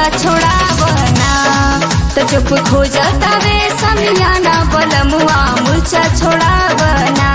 मूर्छा छोड़ावना तो चुप खो जाता वे समियाना बलमुआ मूर्छा छोड़ावना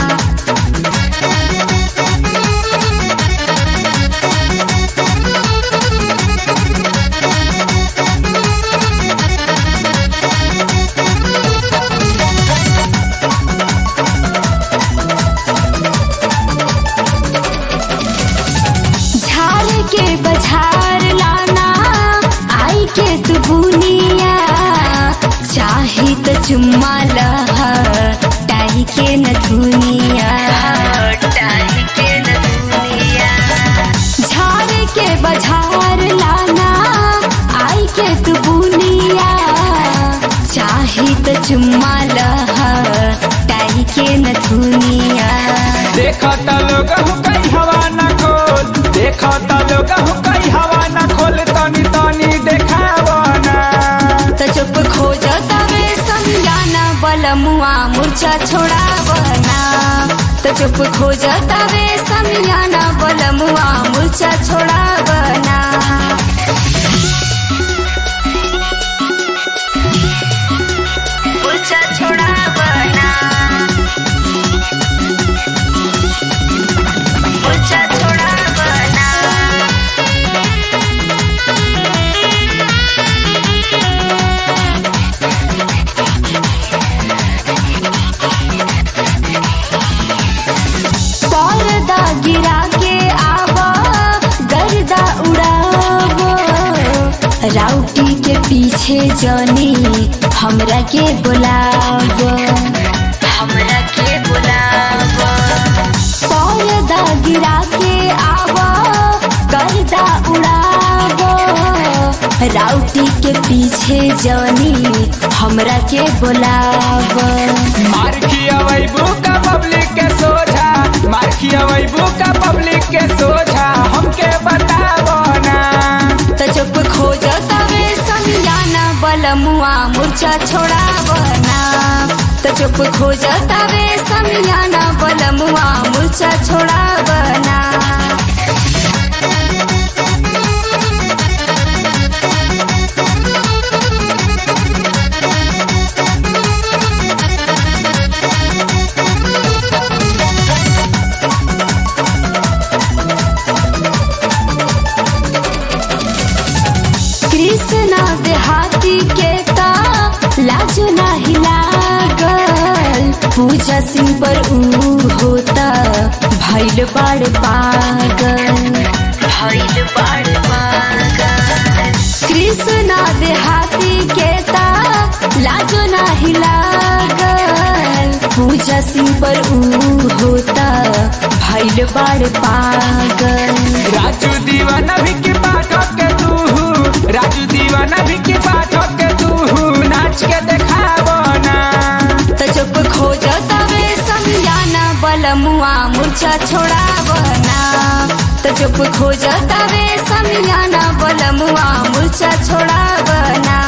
झाड़ के बझार लाना आई के तू बुनिया चाही तो चुम्मा लह टाही के न दुनिया टाही के न दुनिया झाड़ के बझार लाना आई के तू बुनिया चाही तो चुम्मा लह टाही के न दुनिया देखत लोग हो कई हवा न खोल देखत लोग हो कई हवा न खोल तनी तनी देखावना तो चुप खो जाता वे समझाना बलमुआ मूर्छा छोड़ावना तो चुप खो जाता वे समझाना बलमुआ मूर्छा छोड़ावना मूर्छा छोड़ावना मूर्छा छोड़ावना पर्दा गिरा के आवा गर्दा उड़ावो राउटी के पीछे जनी हमरा के बुलावो हमरा के बुलावो पर्दा गिरा के आवा गर्दा उड़ावो राउटी के पीछे जनी हमरा के बुलावो मार खियावैबू का पब्लिक के सोझा मार खियावैबू का पब्लिक के सोझा हमके बतावना तो चुप खो जाता वे समझाना बलमुआ मूर्छा छोड़ावना तो चुप खो जाता वे समझाना बलमुआ मूर्छा छोड़ावना कृष्णा देहाती के ता लाजो नाही लागल पूजा सिंह पर ऊ होता भैल बाड़ पागल भैल बाड़ पागल कृष्णा देहाती के ता लाजो नाही लागल पूजा सिंह पर ऊ होता भैल बाड़ पागल राजू दीवाना भी के पाठक के तू राजू दीवाना भी के पाठक के तू नाच के देखावना तो चुप खो जाता वे समझाना बलमुआ मूर्छा छोड़ावना तो चुप खो जाता वे समझाना बलमुआ मूर्छा छोड़ावना